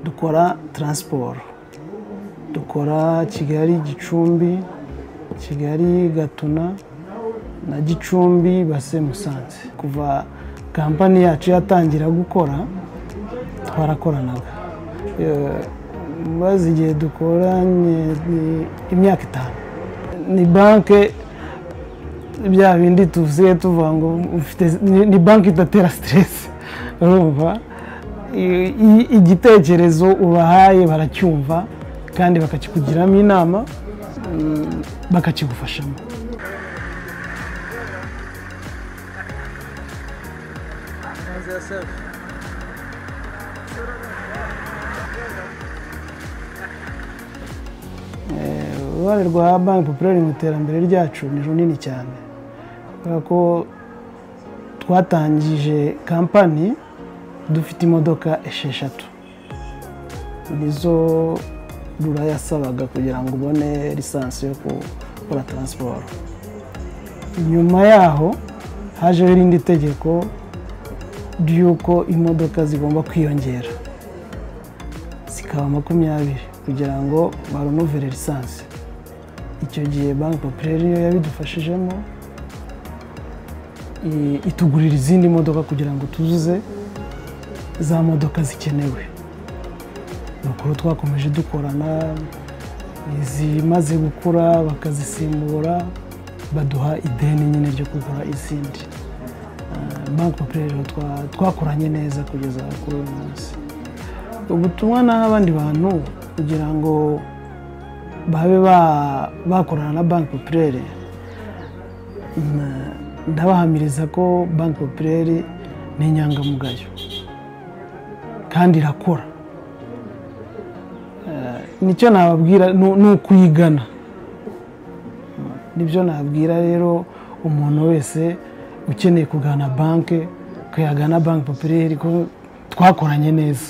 dukora taransiporo dukora kigali gicumbi kigali gatuna na gicumbi base musanze kuva kampani yacu yatangira gukora twarakoranaga Eh, maze igihe dukoranye ni imyaka itanu ni banki bya bindi tuvuze tuvuga ngo ufite- ni- ni banki idatera siteresi urumva I- i- igitekerezo ubahaye baracyumva kandi bakakikugiramo inama mm, bakakigufashamo uruhare rwa banki popireri mu iterambere ryacu ni runini cyane kubera ko twatangije kampani dufite imodoka esheshatu nizo rura yasabaga kugira ngo ubone lisansi yo gukora taransiporo nyuma yaho hajeho irindi tegeko ry'uko imodoka zigomba kwiyongera zikaba makumyabiri kugira ngo barunovere lisansi icyo gihe banki popireri yo yabidufashijemo i- itugurira izindi modoka kugira ngo tuzuze za modoka zikenewe ni ukuri twakomeje dukorana izimaze gukura bakazisimbura baduha ideni nyine ryo kugura izindi Eh, banki popireri rero twa- twakoranye neza kugeza kuri uyu munsi ubutumwa naho abandi bantu kugira ngo babe ba- bakorana na banki popireri Na- ndabahamiriza ko banki popireri ni inyangamugayo kandi irakora Eh, nicyo nababwira ni ni ukuyigana nibyo nabwira rero umuntu wese ukeneye kugana banki ko yagana banki popireri ko twakoranye neza